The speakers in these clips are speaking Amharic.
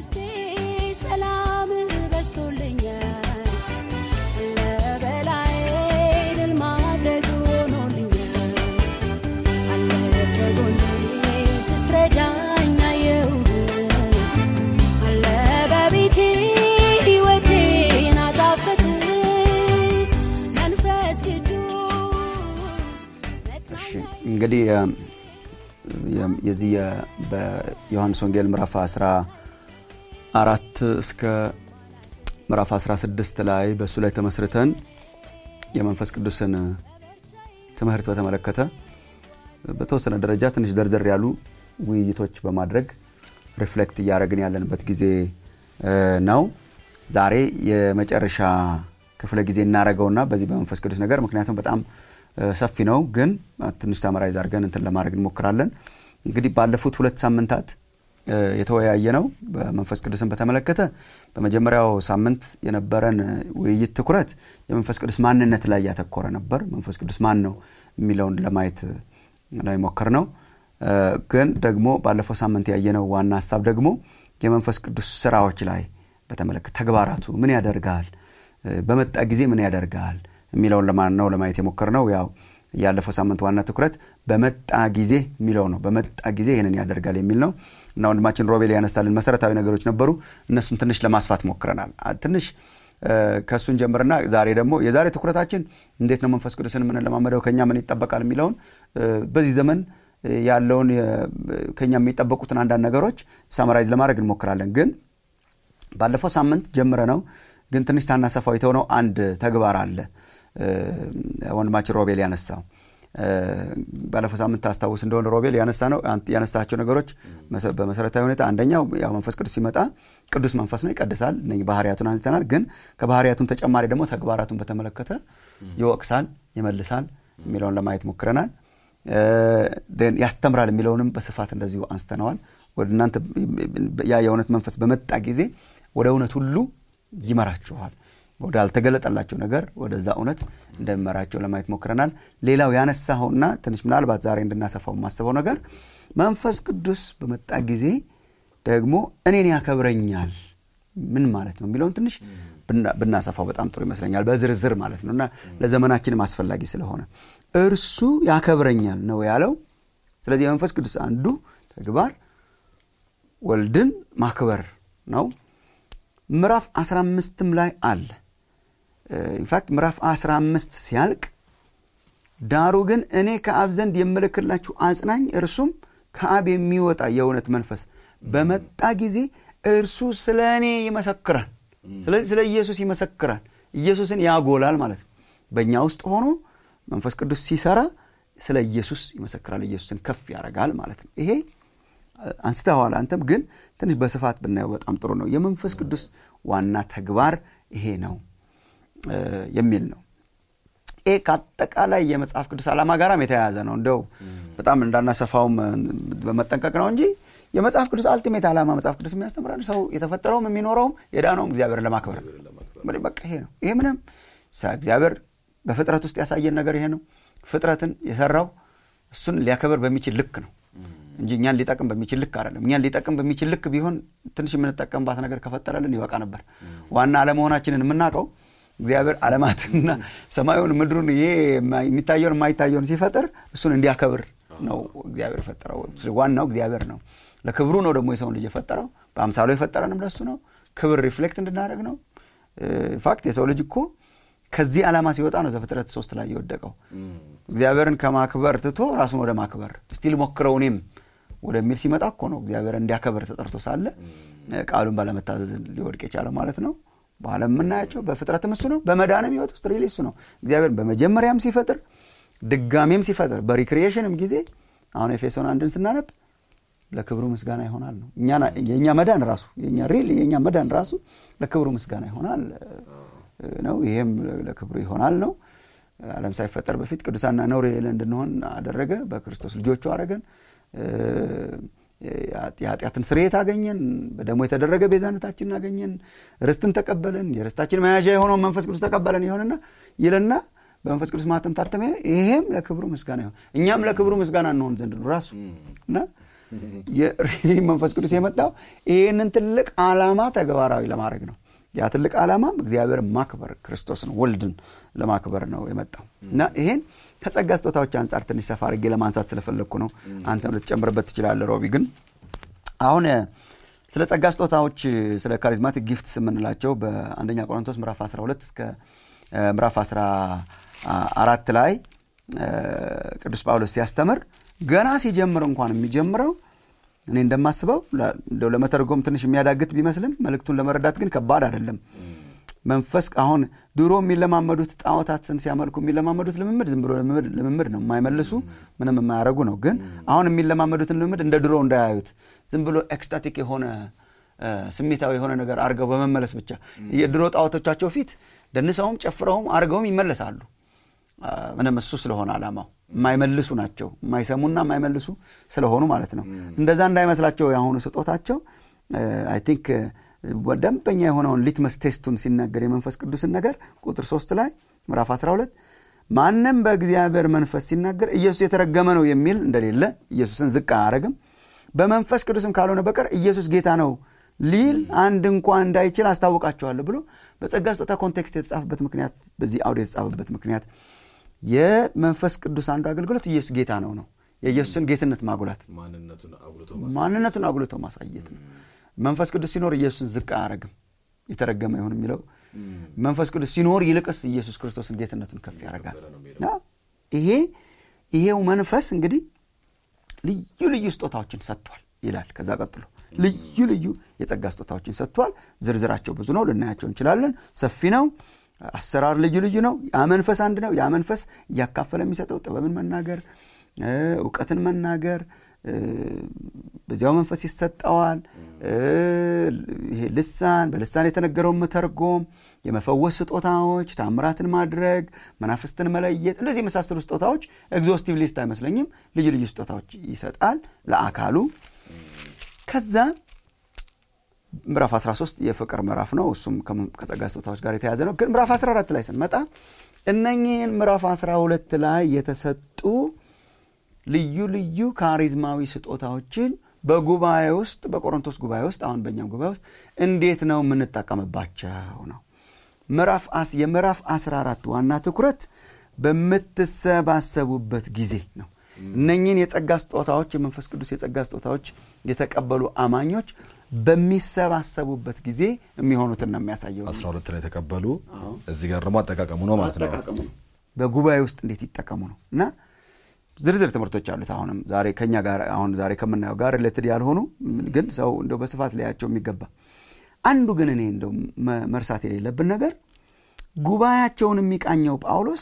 በውስጤ ሰላም በዝቶልኛል ለበላይ ድል ማድረግ ሆኖልኛል አለ ከጎኔ ስትረዳኝ አየሁህ አለ በቤቴ ሕይወቴን አጣፈጥ መንፈስ ቅዱስ እሺ እንግዲህ የ- የ- የዚህ የ- በዮሐንስ ወንጌል ምዕራፍ 14 እስከ ምዕራፍ 16 ላይ በእሱ ላይ ተመስርተን የመንፈስ ቅዱስን ትምህርት በተመለከተ በተወሰነ ደረጃ ትንሽ ዘርዘር ያሉ ውይይቶች በማድረግ ሪፍሌክት እያደረግን ያለንበት ጊዜ እ, ነው። ዛሬ የመጨረሻ ክፍለ ጊዜ እናደረገውና በዚህ በመንፈስ ቅዱስ ነገር ምክንያቱም በጣም እ, ሰፊ ነው፣ ግን ትንሽ ተመራይዝ አድርገን እንትን ለማድረግ እንሞክራለን። እንግዲህ ባለፉት ሁለት ሳምንታት እ, የተወያየ ነው በመንፈስ ቅዱስን በተመለከተ በመጀመሪያው ሳምንት የነበረን ውይይት ትኩረት የመንፈስ ቅዱስ ማንነት ላይ ያተኮረ ነበር። መንፈስ ቅዱስ ማን ነው የሚለውን ለማየት ነው የሞከር ነው። ግን ደግሞ ባለፈው ሳምንት ያየነው ዋና ሀሳብ ደግሞ የመንፈስ ቅዱስ ስራዎች ላይ በተመለከተ ተግባራቱ ምን ያደርጋል፣ በመጣ ጊዜ ምን ያደርጋል የሚለውን ለማን ነው ለማየት የሞከር ነው። ያው ያለፈው ሳምንት ዋና ትኩረት በመጣ ጊዜ የሚለው ነው። በመጣ ጊዜ ይህንን ያደርጋል የሚል ነው እና ወንድማችን ሮቤል ያነሳልን መሰረታዊ ነገሮች ነበሩ። እነሱን ትንሽ ለማስፋት ሞክረናል። ትንሽ ከእሱን ጀምርና ዛሬ ደግሞ የዛሬ ትኩረታችን እንዴት ነው መንፈስ ቅዱስን የምንለማመደው፣ ከኛ ምን ይጠበቃል የሚለውን በዚህ ዘመን ያለውን ከኛ የሚጠበቁትን አንዳንድ ነገሮች ሳመራይዝ ለማድረግ እንሞክራለን። ግን ባለፈው ሳምንት ጀምረ ነው ግን ትንሽ ሳናሰፋው የተሆነው አንድ ተግባር አለ ወንድማችን ሮቤል ያነሳው ባለፈው ሳምንት ታስታውስ እንደሆነ ሮቤል ያነሳ ነው ያነሳቸው ነገሮች በመሰረታዊ ሁኔታ አንደኛው ያው መንፈስ ቅዱስ ሲመጣ ቅዱስ መንፈስ ነው፣ ይቀድሳል። እነ ባህርያቱን አንስተናል። ግን ከባህርያቱን ተጨማሪ ደግሞ ተግባራቱን በተመለከተ ይወቅሳል፣ ይመልሳል የሚለውን ለማየት ሞክረናል። ያስተምራል የሚለውንም በስፋት እንደዚሁ አንስተነዋል። ወደ እናንተ ያ የእውነት መንፈስ በመጣ ጊዜ ወደ እውነት ሁሉ ይመራችኋል ወደ አልተገለጠላቸው ነገር ወደዛ እውነት እንደሚመራቸው ለማየት ሞክረናል። ሌላው ያነሳኸውና ትንሽ ምናልባት ዛሬ እንድናሰፋው የማስበው ነገር መንፈስ ቅዱስ በመጣ ጊዜ ደግሞ እኔን ያከብረኛል ምን ማለት ነው የሚለውን ትንሽ ብናሰፋው በጣም ጥሩ ይመስለኛል። በዝርዝር ማለት ነው እና ለዘመናችንም አስፈላጊ ስለሆነ እርሱ ያከብረኛል ነው ያለው። ስለዚህ የመንፈስ ቅዱስ አንዱ ተግባር ወልድን ማክበር ነው። ምዕራፍ 15ም ላይ አለ። ኢንፋክት ምዕራፍ 15 ሲያልቅ ዳሩ ግን እኔ ከአብ ዘንድ የምልክላችሁ አጽናኝ እርሱም ከአብ የሚወጣ የእውነት መንፈስ በመጣ ጊዜ እርሱ ስለ እኔ ይመሰክራል። ስለዚህ ስለ ኢየሱስ ይመሰክራል፣ ኢየሱስን ያጎላል ማለት ነው። በእኛ ውስጥ ሆኖ መንፈስ ቅዱስ ሲሰራ ስለ ኢየሱስ ይመሰክራል፣ ኢየሱስን ከፍ ያደርጋል ማለት ነው። ይሄ አንስተዋል። አንተም ግን ትንሽ በስፋት ብናየው በጣም ጥሩ ነው። የመንፈስ ቅዱስ ዋና ተግባር ይሄ ነው የሚል ነው። ይሄ ከአጠቃላይ የመጽሐፍ ቅዱስ ዓላማ ጋራም የተያያዘ ነው። እንደው በጣም እንዳናሰፋውም በመጠንቀቅ ነው እንጂ የመጽሐፍ ቅዱስ አልቲሜት ዓላማ መጽሐፍ ቅዱስ የሚያስተምራል ሰው የተፈጠረውም የሚኖረውም የዳነውም እግዚአብሔርን ለማክበር በቃ ይሄ ነው። ይሄ ምንም እግዚአብሔር በፍጥረት ውስጥ ያሳየን ነገር ይሄ ነው። ፍጥረትን የሰራው እሱን ሊያከብር በሚችል ልክ ነው እንጂ እኛን ሊጠቅም በሚችል ልክ አይደለም። እኛን ሊጠቅም በሚችል ልክ ቢሆን ትንሽ የምንጠቀምባት ነገር ከፈጠረልን ይበቃ ነበር። ዋና አለመሆናችንን የምናውቀው እግዚአብሔር ዓለማትንና ሰማዩን ምድሩን ይሄ የሚታየውን የማይታየውን ሲፈጥር እሱን እንዲያከብር ነው እግዚአብሔር የፈጠረው። ዋናው እግዚአብሔር ነው። ለክብሩ ነው ደግሞ የሰውን ልጅ የፈጠረው። በአምሳሉ የፈጠረንም ለሱ ነው። ክብር ሪፍሌክት እንድናደርግ ነው። ኢንፋክት የሰው ልጅ እኮ ከዚህ ዓላማ ሲወጣ ነው ዘፍጥረት ሶስት ላይ የወደቀው። እግዚአብሔርን ከማክበር ትቶ ራሱን ወደ ማክበር እስቲ ልሞክረው እኔም ወደሚል ሲመጣ እኮ ነው እግዚአብሔር እንዲያከብር ተጠርቶ ሳለ ቃሉን ባለመታዘዝ ሊወድቅ የቻለው ማለት ነው። በኋላ የምናያቸው በፍጥረትም እሱ ነው፣ በመዳንም ህይወት ውስጥ ሪሊ እሱ ነው። እግዚአብሔር በመጀመሪያም ሲፈጥር ድጋሜም ሲፈጥር በሪክሪኤሽንም ጊዜ አሁን ኤፌሶን አንድን ስናነብ ለክብሩ ምስጋና ይሆናል ነው። የእኛ መዳን ራሱ የእኛ ሪል የእኛ መዳን ራሱ ለክብሩ ምስጋና ይሆናል ነው። ይሄም ለክብሩ ይሆናል ነው። ዓለም ሳይፈጠር በፊት ቅዱሳና ነውር የሌለ እንድንሆን አደረገ። በክርስቶስ ልጆቹ አደረገን። የኃጢአትን ስርየት አገኘን። በደሞ የተደረገ ቤዛነታችንን አገኘን። ርስትን ተቀበልን። የርስታችን መያዣ የሆነውን መንፈስ ቅዱስ ተቀበለን ይሆንና ይልና በመንፈስ ቅዱስ ማተም ታተመ ይሄም ለክብሩ ምስጋና ይሆን እኛም ለክብሩ ምስጋና እንሆን ዘንድ ነው ራሱ እና መንፈስ ቅዱስ የመጣው ይህንን ትልቅ ዓላማ ተግባራዊ ለማድረግ ነው ያ ትልቅ ዓላማም እግዚአብሔር ማክበር ክርስቶስን ወልድን ለማክበር ነው የመጣው እና ይሄን ከጸጋ ስጦታዎች አንጻር ትንሽ ሰፋ አድርጌ ለማንሳት ስለፈለግኩ ነው አንተም ልትጨምርበት ትችላለህ ሮቢ ግን አሁን ስለ ጸጋ ስጦታዎች ስለ ካሪዝማቲክ ጊፍትስ የምንላቸው በአንደኛ ቆሮንቶስ ምዕራፍ 12 እስከ ምዕራፍ 14 ላይ ቅዱስ ጳውሎስ ሲያስተምር ገና ሲጀምር እንኳን የሚጀምረው እኔ እንደማስበው እንደው ለመተርጎም ትንሽ የሚያዳግት ቢመስልም መልእክቱን ለመረዳት ግን ከባድ አይደለም መንፈስ አሁን ድሮ የሚለማመዱት ጣዖታትን ሲያመልኩ የሚለማመዱት ልምምድ ዝም ብሎ ልምምድ ነው የማይመልሱ ምንም የማያደረጉ ነው ግን አሁን የሚለማመዱትን ልምምድ እንደ ድሮ እንዳያዩት ዝም ብሎ ኤክስታቲክ የሆነ ስሜታዊ የሆነ ነገር አድርገው በመመለስ ብቻ የድሮ ጣዖቶቻቸው ፊት ደንሰውም ጨፍረውም አድርገውም ይመለሳሉ ምንም እሱ ስለሆነ አላማው የማይመልሱ ናቸው የማይሰሙና የማይመልሱ ስለሆኑ ማለት ነው እንደዛ እንዳይመስላቸው የአሁኑ ስጦታቸው አይ ቲንክ ደንበኛ የሆነውን ሊትመስ ቴስቱን ሲናገር የመንፈስ ቅዱስን ነገር ቁጥር ሶስት ላይ ምዕራፍ 12 ማንም በእግዚአብሔር መንፈስ ሲናገር ኢየሱስ የተረገመ ነው የሚል እንደሌለ ኢየሱስን ዝቅ አያረግም በመንፈስ ቅዱስም ካልሆነ በቀር ኢየሱስ ጌታ ነው ሊል አንድ እንኳ እንዳይችል አስታውቃቸዋለሁ ብሎ በጸጋ ስጦታ ኮንቴክስት የተጻፈበት ምክንያት በዚህ አውድ የተጻፈበት ምክንያት የመንፈስ ቅዱስ አንዱ አገልግሎት ኢየሱስ ጌታ ነው ነው የኢየሱስን ጌትነት ማጉላት ማንነቱን አጉልቶ ማሳየት ነው መንፈስ ቅዱስ ሲኖር ኢየሱስን ዝቅ አያረግም የተረገመ ይሁን የሚለው መንፈስ ቅዱስ ሲኖር ይልቅስ ኢየሱስ ክርስቶስን ጌትነቱን ከፍ ያደርጋል ይሄ ይሄው መንፈስ እንግዲህ ልዩ ልዩ ስጦታዎችን ሰጥቷል ይላል ከዛ ቀጥሎ ልዩ ልዩ የጸጋ ስጦታዎችን ሰጥቷል ዝርዝራቸው ብዙ ነው ልናያቸው እንችላለን ሰፊ ነው አሰራር ልዩ ልዩ ነው ያ መንፈስ አንድ ነው ያ መንፈስ እያካፈለ የሚሰጠው ጥበብን መናገር እውቀትን መናገር በዚያው መንፈስ ይሰጠዋል ይሄ ልሳን በልሳን የተነገረውን መተርጎም የመፈወስ ስጦታዎች ታምራትን ማድረግ መናፍስትን መለየት እንደዚህ የመሳሰሉ ስጦታዎች ኤግዞስቲቭ ሊስት አይመስለኝም ልዩ ልዩ ስጦታዎች ይሰጣል ለአካሉ ከዛ ምዕራፍ 13 የፍቅር ምዕራፍ ነው እሱም ከጸጋ ስጦታዎች ጋር የተያዘ ነው ግን ምዕራፍ 14 ላይ ስንመጣ እነኚህን ምዕራፍ 12 ላይ የተሰጡ ልዩ ልዩ ካሪዝማዊ ስጦታዎችን በጉባኤ ውስጥ በቆሮንቶስ ጉባኤ ውስጥ አሁን በእኛም ጉባኤ ውስጥ እንዴት ነው የምንጠቀምባቸው ነው ምዕራፍ የምዕራፍ 14 ዋና ትኩረት በምትሰባሰቡበት ጊዜ ነው እነኚህን የጸጋ ስጦታዎች የመንፈስ ቅዱስ የጸጋ ስጦታዎች የተቀበሉ አማኞች በሚሰባሰቡበት ጊዜ የሚሆኑትን ነው የሚያሳየው 12 ላይ የተቀበሉ እዚህ ጋር ደግሞ አጠቃቀሙ ነው ማለት ነው በጉባኤ ውስጥ እንዴት ይጠቀሙ ነው እና ዝርዝር ትምህርቶች አሉት አሁንም ዛሬ ከኛ ጋር አሁን ዛሬ ከምናየው ጋር ሪሌትድ ያልሆኑ ግን ሰው እንደው በስፋት ሊያቸው የሚገባ አንዱ ግን እኔ እንደው መርሳት የሌለብን ነገር ጉባኤያቸውን የሚቃኘው ጳውሎስ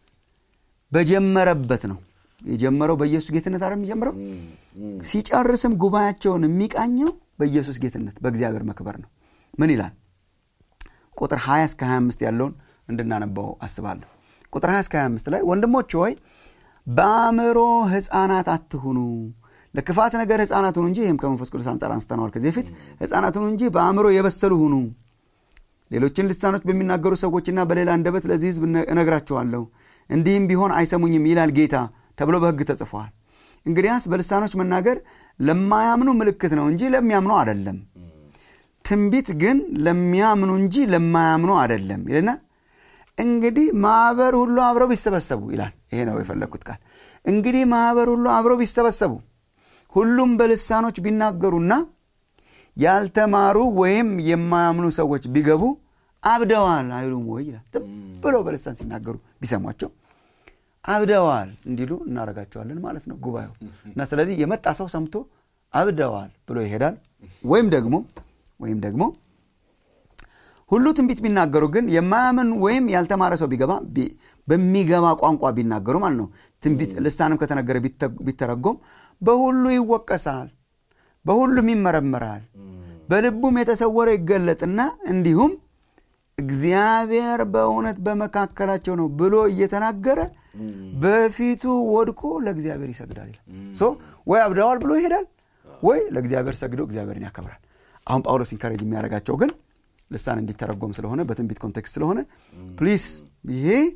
በጀመረበት ነው የጀመረው በኢየሱስ ጌትነት አረ የሚጀምረው ሲጨርስም ጉባኤያቸውን የሚቃኘው በኢየሱስ ጌትነት በእግዚአብሔር መክበር ነው ምን ይላል ቁጥር 20 እስከ 25 ያለውን እንድናነባው አስባለሁ ቁጥር 20 እስከ 25 ላይ ወንድሞች ሆይ በአእምሮ ህፃናት አትሁኑ ለክፋት ነገር ህፃናት ሁኑ እንጂ ይህም ከመንፈስ ቅዱስ አንጻር አንስተነዋል ከዚህ በፊት ህፃናት ሁኑ እንጂ በአእምሮ የበሰሉ ሁኑ ሌሎችን ልሳኖች በሚናገሩ ሰዎችና በሌላ አንደበት ለዚህ ህዝብ እነግራቸዋለሁ እንዲህም ቢሆን አይሰሙኝም ይላል ጌታ ተብሎ በህግ ተጽፏል እንግዲያስ በልሳኖች መናገር ለማያምኑ ምልክት ነው እንጂ ለሚያምኑ አደለም ትንቢት ግን ለሚያምኑ እንጂ ለማያምኑ አደለም ይልና እንግዲህ ማህበር ሁሉ አብረው ቢሰበሰቡ ይላል ይሄ ነው የፈለግኩት ቃል እንግዲህ ማህበር ሁሉ አብረው ቢሰበሰቡ ሁሉም በልሳኖች ቢናገሩና ያልተማሩ ወይም የማያምኑ ሰዎች ቢገቡ አብደዋል አይሉም ወይ ይላል ዝም ብሎ በልሳን ሲናገሩ ቢሰሟቸው አብደዋል እንዲሉ እናደረጋቸዋለን ማለት ነው ጉባኤው እና ስለዚህ የመጣ ሰው ሰምቶ አብደዋል ብሎ ይሄዳል ወይም ደግሞ ወይም ደግሞ ሁሉ ትንቢት ቢናገሩ ግን የማያምን ወይም ያልተማረ ሰው ቢገባ በሚገባ ቋንቋ ቢናገሩ ማለት ነው ትንቢት ልሳንም ከተነገረ ቢተረጎም በሁሉ ይወቀሳል በሁሉም ይመረመራል በልቡም የተሰወረ ይገለጥና እንዲሁም እግዚአብሔር በእውነት በመካከላቸው ነው ብሎ እየተናገረ በፊቱ ወድቆ ለእግዚአብሔር ይሰግዳል ይላል ወይ አብደዋል ብሎ ይሄዳል ወይ ለእግዚአብሔር ሰግዶ እግዚአብሔርን ያከብራል አሁን ጳውሎስ ኢንካሬጅ የሚያደርጋቸው ግን ልሳን እንዲተረጎም ስለሆነ በትንቢት ኮንቴክስት ስለሆነ ፕሊስ ይሄ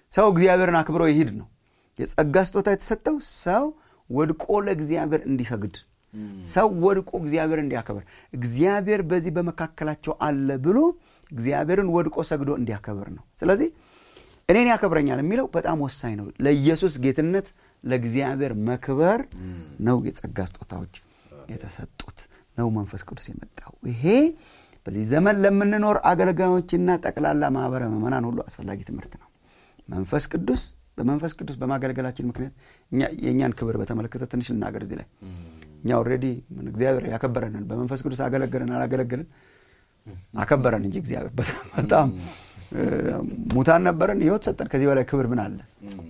ሰው እግዚአብሔርን አክብሮ ይሂድ ነው የጸጋ ስጦታ የተሰጠው ሰው ወድቆ ለእግዚአብሔር እንዲሰግድ ሰው ወድቆ እግዚአብሔር እንዲያከብር እግዚአብሔር በዚህ በመካከላቸው አለ ብሎ እግዚአብሔርን ወድቆ ሰግዶ እንዲያከብር ነው ስለዚህ እኔን ያከብረኛል የሚለው በጣም ወሳኝ ነው ለኢየሱስ ጌትነት ለእግዚአብሔር መክበር ነው የጸጋ ስጦታዎች የተሰጡት ነው መንፈስ ቅዱስ የመጣው ይሄ በዚህ ዘመን ለምንኖር አገልጋዮችና ጠቅላላ ማህበረ ምዕመናን ሁሉ አስፈላጊ ትምህርት ነው መንፈስ ቅዱስ በመንፈስ ቅዱስ በማገልገላችን ምክንያት የእኛን ክብር በተመለከተ ትንሽ ልናገር እዚህ ላይ እኛ ኦልሬዲ እግዚአብሔር ያከበረንን በመንፈስ ቅዱስ አገለገልን አላገለገልን አከበረን እንጂ እግዚአብሔር በጣም ሙታን ነበረን ህይወት ሰጠን ከዚህ በላይ ክብር ምን አለ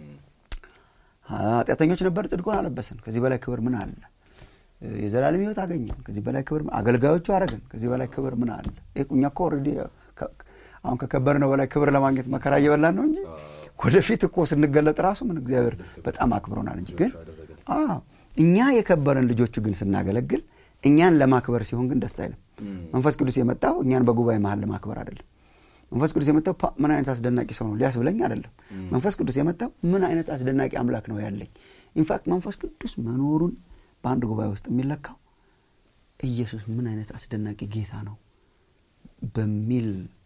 ኃጢአተኞች ነበር ጽድቁን አለበሰን ከዚህ በላይ ክብር ምን አለ የዘላለም ህይወት አገኘን ከዚህ በላይ ክብር አገልጋዮቹ አረገን ከዚህ በላይ ክብር ምን አለ እኛ እኮ ኦልሬዲ አሁን ከከበርነው በላይ ክብር ለማግኘት መከራ እየበላን ነው እንጂ ወደፊት እኮ ስንገለጥ ራሱ ምን እግዚአብሔር በጣም አክብሮናል እንጂ ግን እኛ የከበረን ልጆቹ ግን ስናገለግል እኛን ለማክበር ሲሆን ግን ደስ አይልም መንፈስ ቅዱስ የመጣው እኛን በጉባኤ መሀል ለማክበር አይደለም መንፈስ ቅዱስ የመጣው ምን አይነት አስደናቂ ሰው ነው ሊያስብለኝ አይደለም መንፈስ ቅዱስ የመጣው ምን አይነት አስደናቂ አምላክ ነው ያለኝ ኢንፋክት መንፈስ ቅዱስ መኖሩን በአንድ ጉባኤ ውስጥ የሚለካው ኢየሱስ ምን አይነት አስደናቂ ጌታ ነው በሚል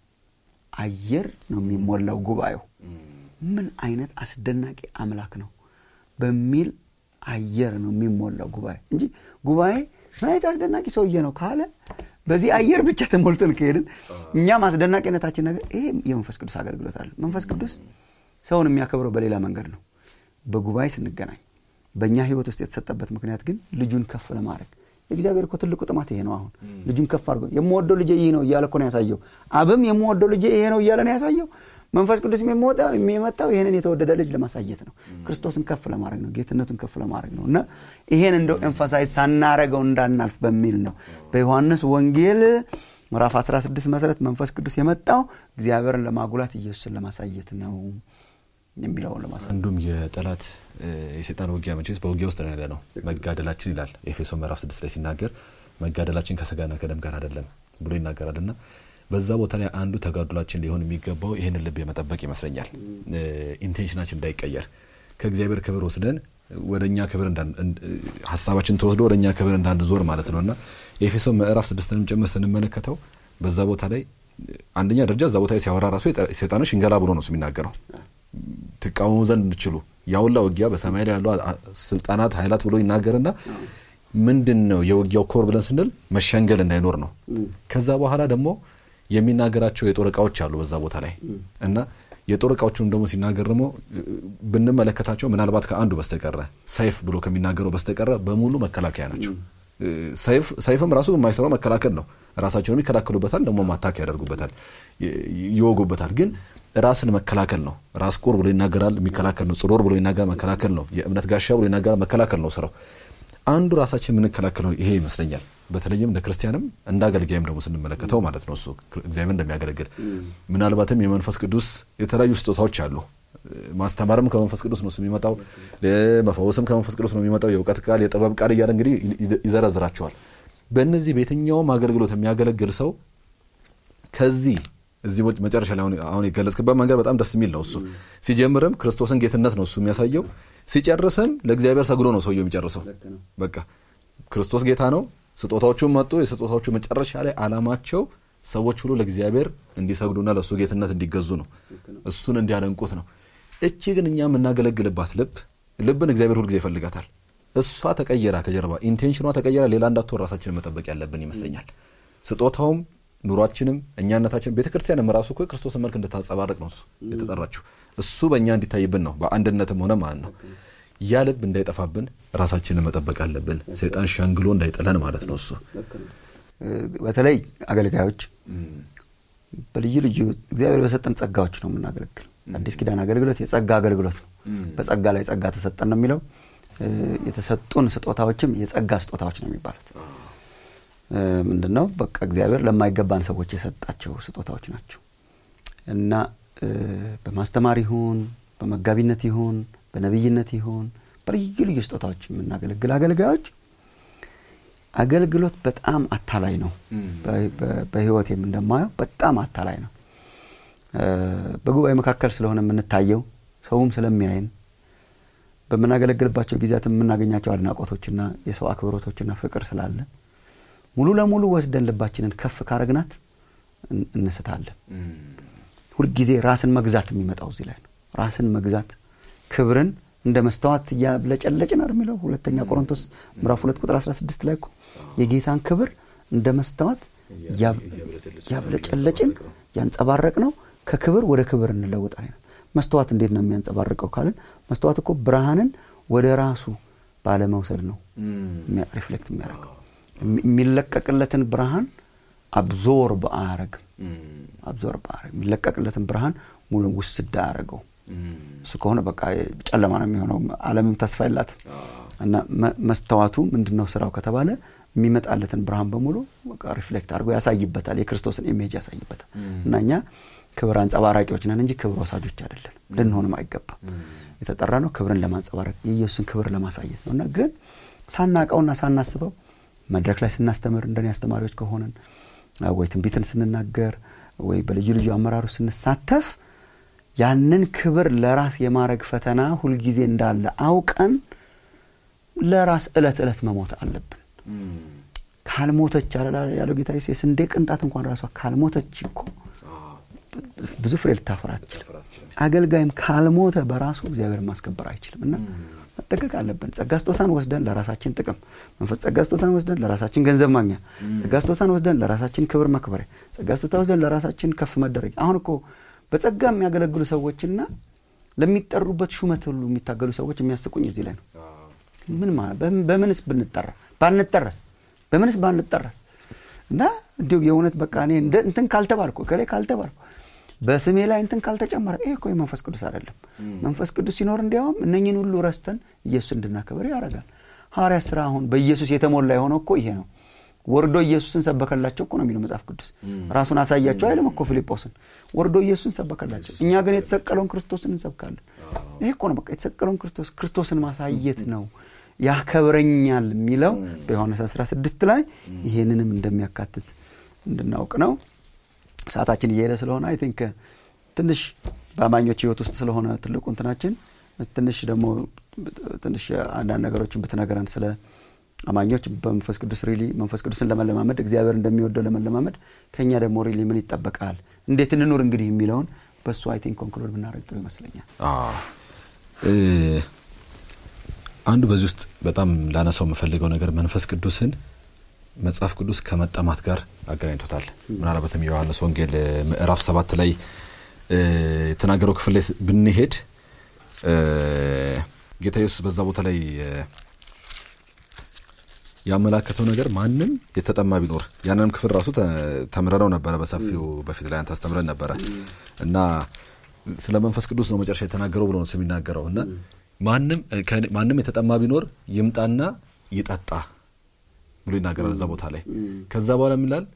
አየር ነው የሚሞላው ጉባኤው ምን አይነት አስደናቂ አምላክ ነው በሚል አየር ነው የሚሞላው ጉባኤ እንጂ ጉባኤ ምን አይነት አስደናቂ ሰውዬ ነው ካለ በዚህ አየር ብቻ ተሞልተን ከሄድን እኛም አስደናቂነታችን ነገር ይሄ የመንፈስ ቅዱስ አገልግሎት አለ መንፈስ ቅዱስ ሰውን የሚያከብረው በሌላ መንገድ ነው በጉባኤ ስንገናኝ በእኛ ህይወት ውስጥ የተሰጠበት ምክንያት ግን ልጁን ከፍ ለማድረግ የእግዚአብሔር እኮ ትልቁ ጥማት ይሄ ነው አሁን ልጁን ከፍ አድርጎ የምወደው ልጄ ይህ ነው እያለ እኮ ነው ያሳየው አብም የምወደው ልጄ ይሄ ነው እያለ ነው ያሳየው መንፈስ ቅዱስ የሚመጣው ይህንን የተወደደ ልጅ ለማሳየት ነው ክርስቶስን ከፍ ለማድረግ ነው ጌትነቱን ከፍ ለማድረግ ነው እና ይሄን እንደው ኤንፋሳይዝ ሳናረገው እንዳናልፍ በሚል ነው በዮሐንስ ወንጌል ምዕራፍ 16 መሰረት መንፈስ ቅዱስ የመጣው እግዚአብሔርን ለማጉላት ኢየሱስን ለማሳየት ነው የሚለውን ለማሳየት አንዱም የጠላት የሴጣን ውጊያ መቼስ በውጊያ ውስጥ ነው ያለ ነው መጋደላችን ይላል ኤፌሶ ምዕራፍ 6 ላይ ሲናገር መጋደላችን ከስጋና ከደም ጋር አይደለም ብሎ ይናገራል እና በዛ ቦታ ላይ አንዱ ተጋድሏችን ሊሆን የሚገባው ይህንን ልብ የመጠበቅ ይመስለኛል ኢንቴንሽናችን እንዳይቀየር ከእግዚአብሔር ክብር ወስደን ወደ እኛ ክብር ሀሳባችን ተወስዶ ወደ እኛ ክብር እንዳንዞር ማለት ነው እና የኤፌሶ ምዕራፍ ስድስትንም ጭምር ስንመለከተው በዛ ቦታ ላይ አንደኛ ደረጃ እዛ ቦታ ላይ ሲያወራ ራሱ ሴጣኖች ሽንገላ ብሎ ነው የሚናገረው ትቃወሙ ዘንድ እንድችሉ ያውላ ውጊያ በሰማይ ላይ ያሉ ስልጣናት ኃይላት ብሎ ይናገርና ምንድን ነው የውጊያው ኮር ብለን ስንል መሸንገል እንዳይኖር ነው ከዛ በኋላ ደግሞ የሚናገራቸው የጦር እቃዎች አሉ በዛ ቦታ ላይ እና የጦር እቃዎቹንም ደግሞ ሲናገር ደግሞ ብንመለከታቸው ምናልባት ከአንዱ በስተቀረ ሰይፍ ብሎ ከሚናገረው በስተቀረ በሙሉ መከላከያ ናቸው ሰይፍም ራሱ የማይሰራው መከላከል ነው ራሳቸውንም ይከላከሉበታል ደግሞ ማታክ ያደርጉበታል ይወጉበታል ግን ራስን መከላከል ነው ራስ ቁር ብሎ ይናገራል የሚከላከል ነው ጽሮር ብሎ ይናገራል መከላከል ነው የእምነት ጋሻ ብሎ ይናገራል መከላከል ነው ስራው አንዱ ራሳችን የምንከላከለው ይሄ ይመስለኛል በተለይም እንደ ክርስቲያንም እንደ አገልጋይም ደግሞ ስንመለከተው ማለት ነው እሱ እግዚአብሔር እንደሚያገለግል ምናልባትም የመንፈስ ቅዱስ የተለያዩ ስጦታዎች አሉ ማስተማርም ከመንፈስ ቅዱስ ነው የሚመጣው መፈወስም ከመንፈስ ቅዱስ ነው የሚመጣው የእውቀት ቃል የጥበብ ቃል እያለ እንግዲህ ይዘረዝራቸዋል በእነዚህ በየትኛውም አገልግሎት የሚያገለግል ሰው ከዚህ እዚህ መጨረሻ ላይ አሁን የገለጽክበት መንገድ በጣም ደስ የሚል ነው እሱ ሲጀምርም ክርስቶስን ጌትነት ነው እሱ የሚያሳየው ሲጨርስም ለእግዚአብሔር ሰግዶ ነው ሰውየው የሚጨርሰው በቃ ክርስቶስ ጌታ ነው ስጦታዎቹም መጡ የስጦታዎቹ መጨረሻ ላይ አላማቸው ሰዎች ሁሉ ለእግዚአብሔር እንዲሰግዱና ለእሱ ጌትነት እንዲገዙ ነው እሱን እንዲያደንቁት ነው እቺ ግን እኛ የምናገለግልባት ልብ ልብን እግዚአብሔር ሁልጊዜ ይፈልጋታል እሷ ተቀየራ ከጀርባ ኢንቴንሽኗ ተቀየራ ሌላ እንዳትሆን ራሳችንን መጠበቅ ያለብን ይመስለኛል ስጦታውም ኑሯችንም እኛነታችን ቤተ ክርስቲያንም ራሱ እኮ ክርስቶስን መልክ እንድታጸባርቅ ነው እሱ የተጠራችው እሱ በእኛ እንዲታይብን ነው በአንድነትም ሆነ ማለት ነው ያ ልብ እንዳይጠፋብን ራሳችንን መጠበቅ አለብን ሰይጣን ሸንግሎ እንዳይጥለን ማለት ነው እሱ በተለይ አገልጋዮች በልዩ ልዩ እግዚአብሔር በሰጠን ጸጋዎች ነው የምናገለግል አዲስ ኪዳን አገልግሎት የጸጋ አገልግሎት ነው በጸጋ ላይ ጸጋ ተሰጠን ነው የሚለው የተሰጡን ስጦታዎችም የጸጋ ስጦታዎች ነው የሚባሉት ምንድነው በቃ እግዚአብሔር ለማይገባን ሰዎች የሰጣቸው ስጦታዎች ናቸው እና በማስተማር ይሁን በመጋቢነት ይሁን በነቢይነት ይሁን በልዩ ልዩ ስጦታዎች የምናገለግል አገልጋዮች አገልግሎት በጣም አታላይ ነው በህይወቴም እንደማየው በጣም አታላይ ነው በጉባኤ መካከል ስለሆነ የምንታየው ሰውም ስለሚያይን በምናገለግልባቸው ጊዜያት የምናገኛቸው አድናቆቶችና የሰው አክብሮቶችና ፍቅር ስላለ ሙሉ ለሙሉ ወስደን ልባችንን ከፍ ካረግናት እን- እንስታለን። ሁልጊዜ ራስን መግዛት የሚመጣው እዚህ ላይ ነው። ራስን መግዛት ክብርን እንደ መስተዋት እያብለጨለጭን አይደል የሚለው ሁለተኛ ቆሮንቶስ ምዕራፍ ሁለት ቁጥር 16 ላይ እኮ የጌታን ክብር እንደ መስተዋት እያብ- እያብለጨለጭን ያንጸባረቅ ነው ከክብር ወደ ክብር እንለውጣለን። መስተዋት እንዴት ነው የሚያንጸባርቀው ካልን መስተዋት እኮ ብርሃንን ወደ ራሱ ባለመውሰድ ነው የሚያ- ሪፍሌክት የሚያደርገው የሚ- የሚለቀቅለትን ብርሃን አብዞርብ አያረግም። አብዞርብ አያረግም። የሚለቀቅለትን ብርሃን ሙሉ ውስድ አያረገው። እሱ ከሆነ በቃ ጨለማ ነው የሚሆነው። ዓለምም ተስፋ የላትም እና መ- መስተዋቱ ምንድን ነው ስራው ከተባለ የሚመጣለትን ብርሃን በሙሉ በቃ ሪፍሌክት አድርጎ ያሳይበታል። የክርስቶስን ኢሜጅ ያሳይበታል። እና እኛ ክብር አንጸባራቂዎች ነን እንጂ ክብር ወሳጆች አይደለን። ልንሆንም አይገባም። የተጠራ ነው ክብርን ለማንጸባረቅ የኢየሱስን ክብር ለማሳየት ነው እና ግን ሳናቀውና ሳናስበው መድረክ ላይ ስናስተምር እንደኔ አስተማሪዎች ከሆንን ወይ ትንቢትን ስንናገር ወይ በልዩ ልዩ አመራሮች ስንሳተፍ ያንን ክብር ለራስ የማድረግ ፈተና ሁልጊዜ እንዳለ አውቀን ለራስ እለት እለት መሞት አለብን። ካልሞተች አለ ያለው ጌታ ኢየሱስ የስንዴ ቅንጣት እንኳን ራሷ ካልሞተች እኮ ብዙ ፍሬ ልታፈራ አትችልም። አገልጋይም ካልሞተ በራሱ እግዚአብሔር ማስከበር አይችልም እና መጠቀቅ አለብን። ጸጋ ስጦታን ወስደን ለራሳችን ጥቅም መንፈስ ጸጋ ስጦታን ወስደን ለራሳችን ገንዘብ ማግኛ፣ ጸጋ ስጦታን ወስደን ለራሳችን ክብር መክበሪያ፣ ጸጋ ስጦታ ወስደን ለራሳችን ከፍ መደረግ። አሁን እኮ በጸጋ የሚያገለግሉ ሰዎችና ለሚጠሩበት ሹመት ሁሉ የሚታገሉ ሰዎች የሚያስቁኝ እዚህ ላይ ነው። ምን ማለት በምን- በምንስ ብንጠራ ባንጠረስ በምንስ ባንጠረስ እና እንዲሁ የእውነት በቃ እኔ እንደ እንትን ካልተባልኩ ከላይ ካልተባልኩ በስሜ ላይ እንትን ካልተጨመረ ይሄ እኮ የመንፈስ ቅዱስ አይደለም። መንፈስ ቅዱስ ሲኖር እንዲያውም እነኝን ሁሉ ረስተን ኢየሱስ እንድናከብር ያደርጋል። ሐዋርያ ስራ አሁን በኢየሱስ የተሞላ የሆነው እኮ ይሄ ነው። ወርዶ ኢየሱስን ሰበከላቸው እኮ ነው የሚለው መጽሐፍ ቅዱስ። ራሱን አሳያቸው አይልም እኮ ፊልጶስን። ወርዶ ኢየሱስን ሰበከላቸው። እኛ ግን የተሰቀለውን ክርስቶስን እንሰብካለን። ይሄ እኮ ነው በቃ የተሰቀለውን ክርስቶስ ክርስቶስን ማሳየት ነው ያከብረኛል የሚለው በዮሐንስ 16 ላይ ይሄንንም እንደሚያካትት እንድናውቅ ነው። ሰዓታችን እየሄደ ስለሆነ አይ ቲንክ ትንሽ በአማኞች ህይወት ውስጥ ስለሆነ ትልቁ እንትናችን ትንሽ ደግሞ ትንሽ አንዳንድ ነገሮችን ብትነግረን ስለ አማኞች በመንፈስ ቅዱስ ሪሊ መንፈስ ቅዱስን ለመለማመድ እግዚአብሔር እንደሚወደው ለመለማመድ ከእኛ ደግሞ ሪሊ ምን ይጠበቃል፣ እንዴት እንኑር እንግዲህ የሚለውን በእሱ አይ ቲንክ ኮንክሉድ ብናደርግ ጥሩ ይመስለኛል። አዎ። እ፣ አንዱ በዚህ ውስጥ በጣም ላነሳው የምፈልገው ነገር መንፈስ ቅዱስን መጽሐፍ ቅዱስ ከመጠማት ጋር አገናኝቶታል። ምናልባትም የዮሐንስ ወንጌል እ፣ ምዕራፍ ሰባት ላይ እ፣ የተናገረው ክፍል ላይ ስ- ብንሄድ እ፣ ጌታ ኢየሱስ በዛ ቦታ ላይ እ፣ ያመላከተው ነገር ማንም የተጠማ ቢኖር ያንንም ክፍል ራሱ ተ- ተምረነው ነበረ በሰፊው በፊት ላይ አንተ አስተምረን ነበረ እና ስለ መንፈስ ቅዱስ ነው መጨረሻ የተናገረው ብሎ ነው እሱ የሚናገረው እና ማንም ከእኔ- ማንም የተጠማ ቢኖር ይምጣና ይጠጣ ብሎ ይናገራል እዛ ቦታ ላይ ከዛ በኋላ የሚላል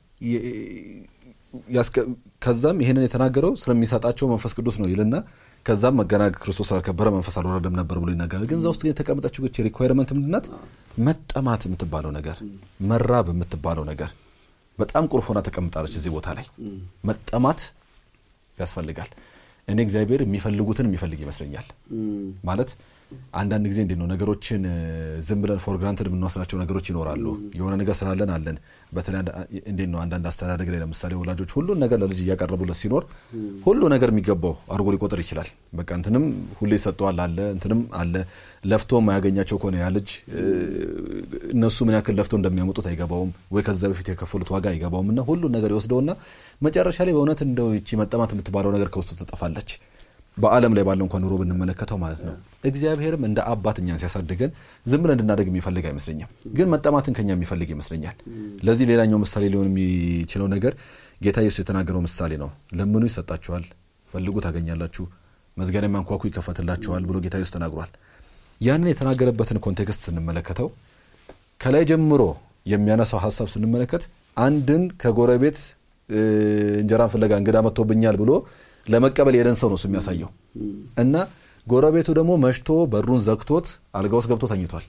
ከዛም ይሄንን የተናገረው ስለሚሰጣቸው መንፈስ ቅዱስ ነው ይልና ከዛም መገና ክርስቶስ ስላልከበረ መንፈስ አልወረደም ነበር ብሎ ይናገራል። ግን እዛ ውስጥ ግን የተቀመጠችው ግች ሪኳይርመንት ምንድናት? መጠማት የምትባለው ነገር መራብ የምትባለው ነገር በጣም ቁልፍ ሆና ተቀምጣለች እዚህ ቦታ ላይ መጠማት ያስፈልጋል። እኔ እግዚአብሔር የሚፈልጉትን የሚፈልግ ይመስለኛል። ማለት አንዳንድ ጊዜ እንዴት ነው ነገሮችን እ፣ ዝም ብለን ፎር ግራንትድ የምንወስዳቸው ነገሮች ይኖራሉ። የሆነ ነገር ስላለን አለን። በተለይ አንድ- እንዴት ነው አንዳንድ አስተዳደግ ላይ ለምሳሌ ወላጆች ሁሉን ነገር ለልጅ እያቀረቡለት ሲኖር ሁሉ ነገር የሚገባው አድርጎ ሊቆጥር ይችላል። በቃ እንትንም ሁሌ ይሰጠዋል አለ እንትንም አለ። ለፍቶ የማያገኛቸው ከሆነ ያ ልጅ እ፣ እነሱ ምን ያክል ለፍቶ እንደሚያመጡት አይገባውም፣ ወይ ከዛ በፊት የከፈሉት ዋጋ አይገባውም እና ሁሉን ነገር ይወስደውና መጨረሻ ላይ በእውነት እንደው ይቺ መጠማት የምትባለው ነገር ከውስጡ ትጠፋለች። በዓለም ላይ ባለው እንኳን ኑሮ ብንመለከተው ማለት ነው። እግዚአብሔርም እንደ አባት እኛን ሲያሳድገን ዝም ብለን እንድናደግ የሚፈልግ አይመስለኝም፣ ግን መጠማትን ከኛ የሚፈልግ ይመስለኛል። ለዚህ ሌላኛው ምሳሌ ሊሆን የሚችለው ነገር ጌታ ኢየሱስ የተናገረው ምሳሌ ነው። ለምኑ ይሰጣችኋል፣ ፈልጉ ታገኛላችሁ፣ መዝጊያን የሚያንኳኩ ይከፈትላችኋል ብሎ ጌታ ኢየሱስ ተናግሯል። ያንን የተናገረበትን ኮንቴክስት ስንመለከተው ከላይ ጀምሮ የሚያነሳው ሀሳብ ስንመለከት አንድን ከጎረቤት እ፣ እንጀራን ፍለጋ እንግዳ መጥቶብኛል ብሎ ለመቀበል የሄደን ሰው ነው እሱ የሚያሳየው እና ጎረቤቱ ደግሞ መሽቶ በሩን ዘግቶት አልጋ ውስጥ ገብቶ ተኝቷል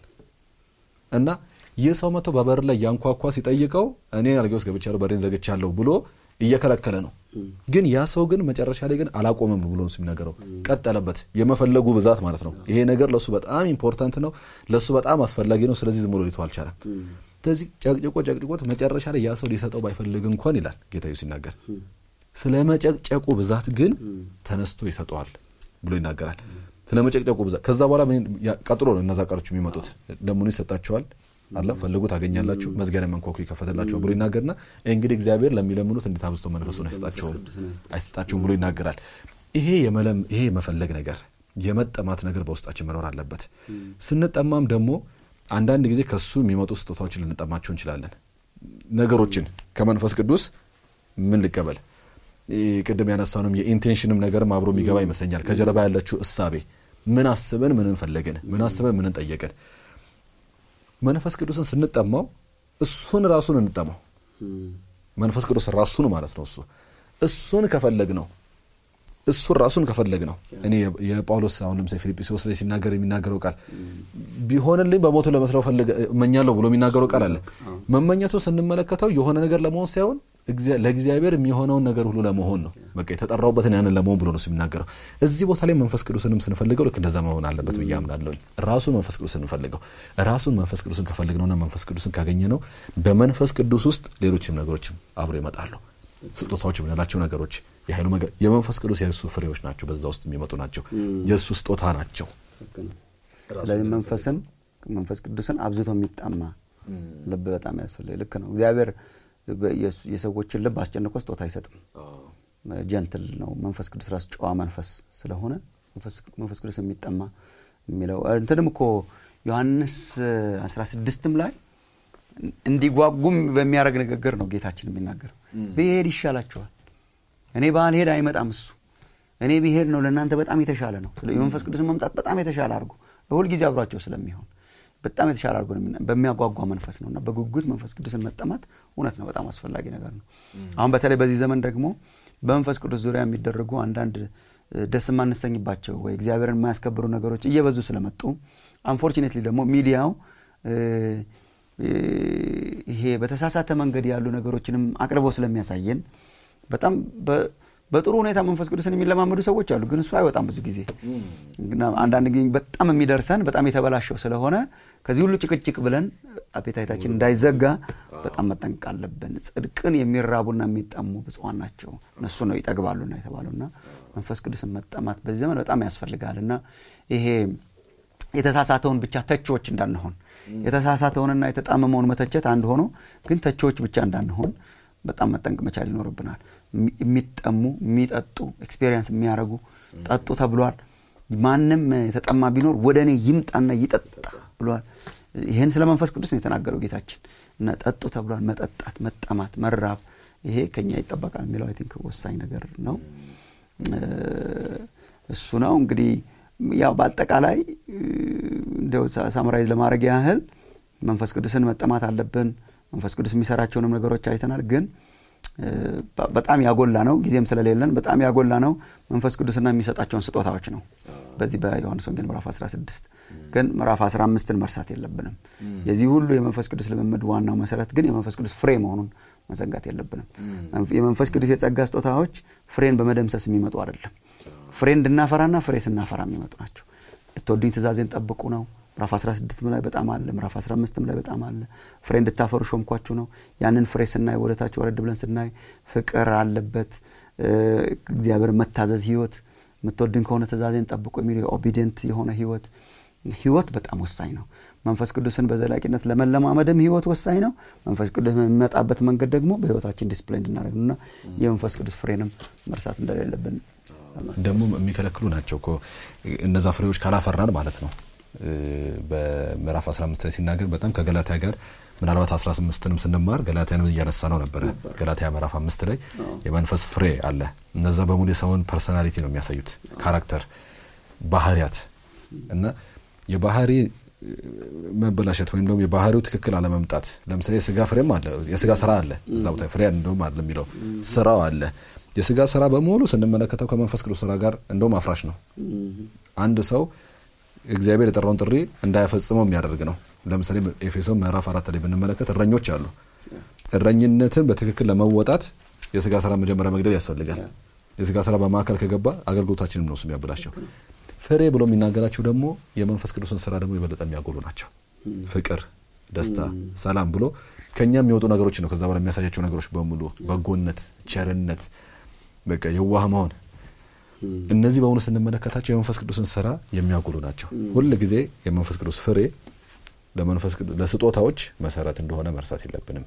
እና ይህ ሰው መጥቶ በበር ላይ ያንኳኳ ሲጠይቀው እኔ አልጋ ውስጥ ገብቻለሁ በሬን ዘግቻለሁ ብሎ እየከለከለ ነው ግን ያ ሰው ግን መጨረሻ ላይ ግን አላቆመም ብሎ ነው የሚናገረው ቀጠለበት የመፈለጉ ብዛት ማለት ነው ይሄ ነገር ለሱ በጣም ኢምፖርታንት ነው ለሱ በጣም አስፈላጊ ነው ስለዚህ ዝም ብሎ ሊተው አልቻለም ስለዚህ ጨቅጭቆ ጨቅጭቆት መጨረሻ ላይ ያ ሰው ሊሰጠው ባይፈልግ እንኳን ይላል ጌታ ኢየሱስ ሲናገር ስለ መጨቅጨቁ ብዛት ግን ተነስቶ ይሰጠዋል ብሎ ይናገራል ስለ መጨቅጨቁ ብዛት ከዛ በኋላ ምን ያ- ቀጥሎ ነው እነዛ ቃሎች የሚመጡት ለምኑ ይሰጣቸዋል አለ ፈልጉ ታገኛላችሁ መዝጊያ መንኳኩ ይከፈትላችኋል ብሎ ይናገርና እንግዲህ እግዚአብሔር ለሚለምኑት እንዴት አብዝቶ መንፈሱን አይሰጣቸውም አይሰጣቸውም ብሎ ይናገራል ይሄ የመለም ይሄ የመፈለግ ነገር የመጠማት ነገር በውስጣችን መኖር አለበት ስንጠማም ደግሞ አንዳንድ ጊዜ ከሱ የሚመጡ ስጦታዎችን ልንጠማቸው እንችላለን ነገሮችን ከመንፈስ ቅዱስ ምን ልቀበል ይህ ቅድም ያነሳውንም የኢንቴንሽንም ነገርም አብሮ የሚገባ ይመስለኛል ከጀርባ ያለችው እሳቤ ምን አስበን ምንን ፈለግን ምን አስበን ምንን ጠየቅን መንፈስ ቅዱስን ስንጠማው እሱን ራሱን እንጠማው መንፈስ ቅዱስ ራሱን ማለት ነው እሱ እሱን ከፈለግ ነው እሱን ራሱን ከፈለግ ነው እኔ የጳውሎስ አሁን ለምሳሌ ፊልጵስዩስ ላይ ሲናገር የሚናገረው ቃል ቢሆንልኝ በሞቱ ለመስለው ፈልግ እመኛለሁ ብሎ የሚናገረው ቃል አለ መመኘቱ ስንመለከተው የሆነ ነገር ለመሆን ሳይሆን እግዚአ- ለእግዚአብሔር የሚሆነውን ነገር ሁሉ ለመሆን ነው በቃ የተጠራውበትን ያንን ለመሆን ብሎ ነው እሱ የሚናገረው እዚህ ቦታ ላይ መንፈስ ቅዱስንም ስንፈልገው ልክ እንደዛ መሆን አለበት ብዬ አምናለሁ ራሱን መንፈስ ቅዱስ እንፈልገው ራሱን መንፈስ ቅዱስን ከፈልግነውና መንፈስ ቅዱስን ካገኘ ነው በመንፈስ ቅዱስ ውስጥ ሌሎችም ነገሮችም አብሮ ይመጣሉ ስጦታዎች የምንላቸው ነገሮች የኃይሉ መገ- የመንፈስ ቅዱስ የእሱ ፍሬዎች ናቸው በዛ ውስጥ የሚመጡ ናቸው የእሱ ስጦታ ናቸው ስለዚህ መንፈስን መንፈስ ቅዱስን አብዝቶ የሚጣማ ልብ በጣም ያስፈልግ ልክ ነው እግዚአብሔር በ- የስ- የሰዎችን ልብ አስጨንቆ ስጦታ አይሰጥም ጀንትል ነው መንፈስ ቅዱስ ራሱ ጨዋ መንፈስ ስለሆነ መንፈስ- መንፈስ ቅዱስ የሚጠማ የሚለው እንትንም እኮ ዮሐንስ 16ም ላይ እንዲጓጉም በሚያደርግ ንግግር ነው ጌታችን የሚናገረው ብሄድ ይሻላችኋል እኔ ባልሄድ አይመጣም እሱ እኔ ብሄድ ነው ለእናንተ በጣም የተሻለ ነው ስለ የመንፈስ ቅዱስን መምጣት በጣም የተሻለ አድርጎ ሁል ጊዜ አብሯቸው ስለሚሆን በጣም የተሻለ አድርጎ ነው የሚና- በሚያጓጓ መንፈስ ነው እና በጉጉት መንፈስ ቅዱስን መጠማት እውነት ነው በጣም አስፈላጊ ነገር ነው አሁን በተለይ በዚህ ዘመን ደግሞ በመንፈስ ቅዱስ ዙሪያ የሚደረጉ አንዳንድ እ፣ ደስ የማንሰኝባቸው ወይ እግዚአብሔርን የማያስከብሩ ነገሮች እየበዙ ስለመጡ አንፎርቹኔትሊ ደግሞ ሚዲያው እ፣ እ፣ ይሄ በተሳሳተ መንገድ ያሉ ነገሮችንም አቅርቦ ስለሚያሳየን በጣም በ- በጥሩ ሁኔታ መንፈስ ቅዱስን የሚለማመዱ ሰዎች አሉ ግን እሱ አይወጣም ብዙ ጊዜ እና አንዳንድ ጊዜ በጣም የሚደርሰን በጣም የተበላሸው ስለሆነ ከዚህ ሁሉ ጭቅጭቅ ብለን አፔታይታችን እንዳይዘጋ በጣም መጠንቀቅ አለብን ጽድቅን የሚራቡና የሚጠሙ ብፁዓን ናቸው እነሱ ነው ይጠግባሉና የተባሉና መንፈስ ቅዱስን መጠማት በዚህ ዘመን በጣም ያስፈልጋል እና ይሄ የተሳሳተውን ብቻ ተቺዎች እንዳንሆን የተሳሳተውንና የተጣመመውን መተቸት አንድ ሆኖ ግን ተቺዎች ብቻ እንዳንሆን በጣም መጠንቅ መቻል ይኖርብናል የሚ- የሚጠሙ የሚጠጡ ኤክስፔሪንስ የሚያደርጉ ጠጡ ተብሏል ማንም የተጠማ ቢኖር ወደ እኔ ይምጣና ይጠጣ ብሏል ይህን ስለ መንፈስ ቅዱስ ነው የተናገረው ጌታችን እና ጠጡ ተብሏል መጠጣት መጠማት መራብ ይሄ ከኛ ይጠበቃል የሚለው አይ ቲንክ ወሳኝ ነገር ነው እ፣ እሱ ነው እንግዲህ ያው በአጠቃላይ እ፣ እንደው ሳ- ሳምራይዝ ለማድረግ ያህል መንፈስ ቅዱስን መጠማት አለብን መንፈስ ቅዱስ የሚሰራቸውንም ነገሮች አይተናል ግን እ፣ በ- በጣም ያጎላ ነው ጊዜም ስለሌለን በጣም ያጎላ ነው መንፈስ ቅዱስና የሚሰጣቸውን ስጦታዎች ነው በዚህ በዮሐንስ ወንጌል ምዕራፍ 16 ግን ምዕራፍ 15ን መርሳት የለብንም የዚህ ሁሉ የመንፈስ ቅዱስ ልምምድ ዋናው መሰረት ግን የመንፈስ ቅዱስ ፍሬ መሆኑን መዘንጋት የለብንም መንፈ- የመንፈስ ቅዱስ የጸጋ ስጦታዎች ፍሬን በመደምሰስ የሚመጡ አይደለም ፍሬ እንድናፈራና ፍሬ ስናፈራ የሚመጡ ናቸው ብትወዱኝ ትእዛዜን ጠብቁ ነው ምዕራፍ 16 ላይ በጣም አለ ምዕራፍ 15 ላይ በጣም አለ ፍሬ እንድታፈሩ ሾምኳችሁ ነው ያንን ፍሬ ስናይ ወደታች ወረድ ብለን ስናይ ፍቅር አለበት እ፣ እግዚአብሔር መታዘዝ ህይወት የምትወድን ከሆነ ትእዛዜን ጠብቁ የሚለው ኦቢዲየንት የሆነ ህይወት ህይወት በጣም ወሳኝ ነው መንፈስ ቅዱስን በዘላቂነት ለመለማመድም ህይወት ወሳኝ ነው መንፈስ ቅዱስ የሚመጣበት መንገድ ደግሞ በህይወታችን ዲስፕሌይ እንድናደርግ እና የመንፈስ ቅዱስ ፍሬንም መርሳት እንደሌለብን ደግሞ የሚከለክሉ ናቸው እኮ እነዛ ፍሬዎች ካላፈራን ማለት ነው እ፣ በምዕራፍ 15 ላይ ሲናገር በጣም ከገላትያ ጋር ምናልባት 18ንም ስንማር ገላትያንም እያነሳ ነው ነበረ ገላትያ ምዕራፍ አምስት ላይ የመንፈስ ፍሬ አለ እነዛ በሙሉ የሰውን ፐርሶናሊቲ ነው የሚያሳዩት ካራክተር ባህሪያት እና የባህሪ እ፣ መበላሸት ወይም ደግሞ የባህሪው ትክክል አለመምጣት ለምሳሌ የስጋ ፍሬም አለ የስጋ ስራ አለ እዛ ቦታ ፍሬ እንደውም አለ የሚለው ስራው አለ የስጋ ስራ በሙሉ ስንመለከተው ከመንፈስ ቅዱስ ስራ ጋር እንደውም አፍራሽ ነው አንድ ሰው እግዚአብሔር የጠራውን ጥሪ እንዳያፈጽመው የሚያደርግ ነው ለምሳሌ ኤፌሶን ምዕራፍ አራት ላይ ብንመለከት እረኞች አሉ እረኝነትን በትክክል ለመወጣት የስጋ ስራ መጀመሪያ መግደል ያስፈልጋል የስጋ ስራ በማዕከል ከገባ አገልግሎታችንም ነው እሱ የሚያበላቸው ፍሬ ብሎ የሚናገራቸው ደግሞ የመንፈስ ቅዱስን ስራ ደግሞ የበለጠ የሚያጎሉ ናቸው ፍቅር ደስታ ሰላም ብሎ ከኛ የሚወጡ ነገሮች ነው ከዛ በኋላ የሚያሳያቸው ነገሮች በሙሉ በጎነት ቸርነት በቃ የዋህ መሆን እነዚህ በእውኑ ስንመለከታቸው የመንፈስ ቅዱስን ስራ የሚያጎሉ ናቸው ሁል ጊዜ የመንፈስ ቅዱስ ፍሬ ለመንፈስ ቅዱስ ለስጦታዎች መሰረት እንደሆነ መርሳት የለብንም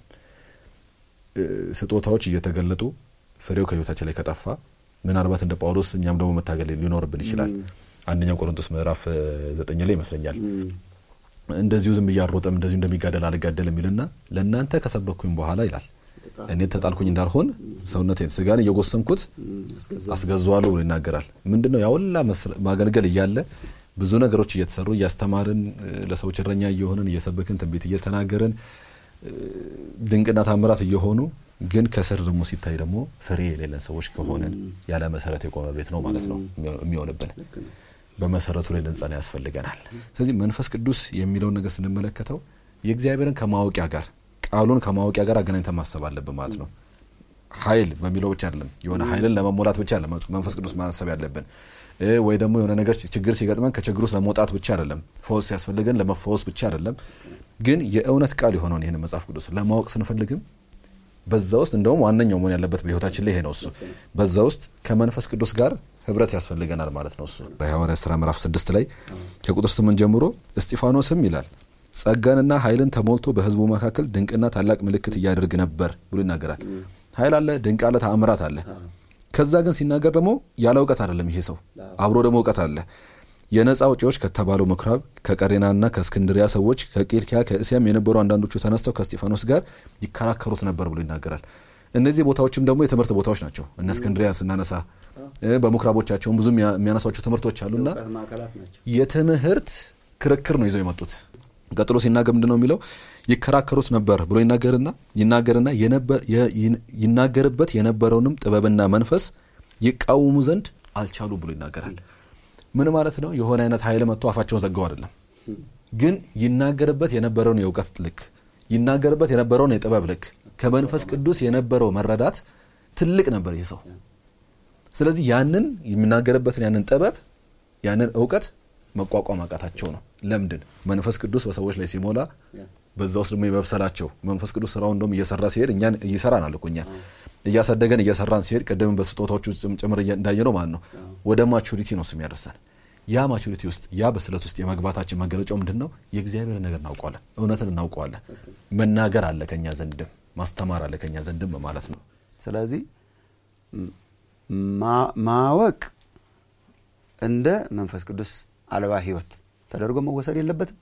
እ፣ ስጦታዎች እየተገለጡ ፍሬው ከህይወታችን ላይ ከጠፋ ምናልባት እንደ ጳውሎስ እኛም ደግሞ መታገል ሊኖርብን ይችላል አንደኛው ቆሮንቶስ ምዕራፍ እ፣ ዘጠኝ ላይ ይመስለኛል እንደዚሁ ዝም እያሮጠም እንደዚሁ እንደሚጋደል አልጋደል የሚልና ለእናንተ ከሰበኩኝ በኋላ ይላል እኔ ተጣልኩኝ እንዳልሆን ሰውነቴን ስጋን እየጎሰምኩት አስገዘዋለሁ ብሎ ይናገራል ምንድነው ያወላ ማገልገል እያለ ብዙ ነገሮች እየተሰሩ እያስተማርን እ፣ ለሰዎች እረኛ እየሆንን እየሰበክን ትንቢት እየተናገርን እ፣ ድንቅና ታምራት እየሆኑ ግን ከስር ደግሞ ሲታይ ደግሞ ፍሬ የሌለን ሰዎች ከሆንን ያለ መሰረት የቆመ ቤት ነው ማለት ነው የሚሆንብን በመሰረቱ ላይ ልንጸና ያስፈልገናል ስለዚህ መንፈስ ቅዱስ የሚለውን ነገር ስንመለከተው የእግዚአብሔርን ከማወቂያ ጋር ቃሉን ከማወቂያ ጋር አገናኝተን ማሰብ አለብን ማለት ነው ኃይል በሚለው ብቻ አይደለም የሆነ ኃይልን ለመሞላት ብቻ አይደለም መንፈስ ቅዱስ ማሰብ ያለብን እ፣ ወይ ደግሞ የሆነ ነገር ችግር ሲገጥመን ከችግር ውስጥ ለመውጣት ብቻ አይደለም ፈውስ ሲያስፈልገን ለመፈወስ ብቻ አይደለም ግን የእውነት ቃል የሆነውን ይህን መጽሐፍ ቅዱስ ለማወቅ ስንፈልግም በዛ ውስጥ እንደውም ዋነኛው መሆን ያለበት በህይወታችን ላይ ይሄ ነው እሱ በዛ ውስጥ ከመንፈስ ቅዱስ ጋር ህብረት ያስፈልገናል ማለት ነው እሱ በሐዋርያ ስራ ምዕራፍ ስድስት ላይ ከቁጥር ስምንት ጀምሮ እስጢፋኖስም ይላል ጸጋንና ኃይልን ተሞልቶ በህዝቡ መካከል ድንቅና ታላቅ ምልክት እያደርግ ነበር ብሎ ይናገራል ኃይል አለ ድንቅ አለ ተአምራት አለ ከዛ ግን ሲናገር ደግሞ ያለ እውቀት አይደለም ይሄ ሰው አብሮ ደግሞ እውቀት አለ የነፃ አውጪዎች ከተባለው ምኩራብ ከቀሬናና ከእስክንድሪያ ሰዎች ከቂልኪያ ከእስያም የነበሩ አንዳንዶቹ ተነስተው ከስጢፋኖስ ጋር ይከራከሩት ነበር ብሎ ይናገራል እነዚህ ቦታዎችም ደግሞ የትምህርት ቦታዎች ናቸው እነ እስክንድሪያ ስናነሳ እ፣ በምኩራቦቻቸውም ብዙ የሚያ- የሚያነሷቸው ትምህርቶች አሉና ማዕከላት ናቸው የትምህርት ክርክር ነው ይዘው የመጡት ቀጥሎ ሲናገር ምንድን ነው የሚለው ይከራከሩት ነበር ብሎ ይናገርና ይናገርና የነበ- የ- ይን- ይናገርበት የነበረውንም ጥበብና መንፈስ ይቃወሙ ዘንድ አልቻሉ ብሎ ይናገራል ምን ማለት ነው የሆነ አይነት ኃይል መጥቶ አፋቸውን ዘጋው አይደለም ግን ይናገርበት የነበረውን የእውቀት ልክ ይናገርበት የነበረውን የጥበብ ልክ ከመንፈስ ቅዱስ የነበረው መረዳት ትልቅ ነበር ይህ ሰው ስለዚህ ያንን የሚናገርበትን ያንን ጥበብ ያንን እውቀት መቋቋም አቃታቸው ነው ለምንድን መንፈስ ቅዱስ በሰዎች ላይ ሲሞላ በዛ ውስጥ ደግሞ የመብሰላቸው መንፈስ ቅዱስ ስራውን እንደውም እየሰራ ሲሄድ እኛን ይሰራናል እኮ እኛን እያሳደገን እየሰራን ሲሄድ ቅድም በስጦታዎቹ ውስጥ ጭምር እንዳየ ነው ማለት ነው ወደ ማቹሪቲ ነው እሱ የሚያደርሰን ያ ማቹሪቲ ውስጥ ያ በስለት ውስጥ የመግባታችን መገለጫው ምንድን ነው የእግዚአብሔር ነገር እናውቀዋለን እውነትን እናውቀዋለን መናገር አለ ከኛ ዘንድም ማስተማር አለ ከኛ ዘንድም ማለት ነው ስለዚህ ማ- ማወቅ እንደ መንፈስ ቅዱስ አልባ ህይወት ተደርጎ መወሰድ የለበትም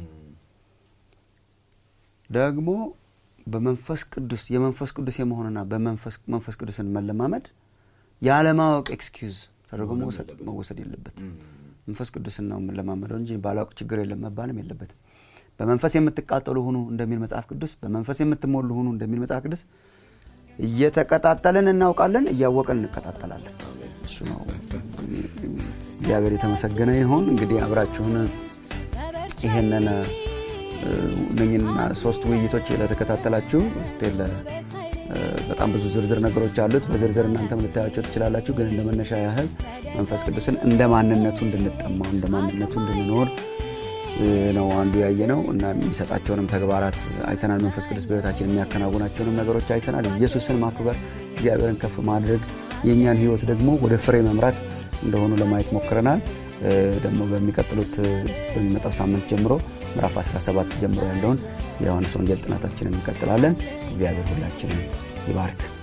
ደግሞ በመንፈስ ቅዱስ የመንፈስ ቅዱስ የመሆንና በመንፈስ መንፈስ ቅዱስን መለማመድ ያለማወቅ ኤክስኪውዝ ተደርጎ መወሰድ መወሰድ የለበትም መንፈስ ቅዱስን ነው የምንለማመደው እንጂ ባላውቅ ችግር የለም መባልም የለበትም በመንፈስ የምትቃጠሉ ሁኑ እንደሚል መጽሐፍ ቅዱስ በመንፈስ የምትሞሉ ሁኑ እንደሚል መጽሐፍ ቅዱስ እየተቀጣጠልን እናውቃለን እያወቅን እንቀጣጠላለን እሱ ነው እግዚአብሔር የተመሰገነ ይሁን እንግዲህ አብራችሁን ይሄንን እ፣ እነኝህና ሶስት ውይይቶች ለተከታተላችሁ ስቴል በጣም ብዙ ዝርዝር ነገሮች አሉት በዝርዝር እናንተም ልታያቸው ትችላላችሁ ግን እንደ መነሻ ያህል መንፈስ ቅዱስን እንደ ማንነቱ እንድንጠማው እንደ ማንነቱ እንድንኖር እ፣ ነው አንዱ ያየ ነው እና የሚሰጣቸውንም ተግባራት አይተናል መንፈስ ቅዱስ በህይወታችን የሚያከናውናቸውንም ነገሮች አይተናል ኢየሱስን ማክበር እግዚአብሔርን ከፍ ማድረግ የእኛን ህይወት ደግሞ ወደ ፍሬ መምራት እንደሆኑ ለማየት ሞክረናል እ፣ ደግሞ በሚቀጥሉት እ፣ በሚመጣው ሳምንት ጀምሮ ምዕራፍ 17 ጀምሮ ያለውን የዮሐንስ ወንጌል ጥናታችንን እንቀጥላለን እግዚአብሔር ሁላችንን ይባርክ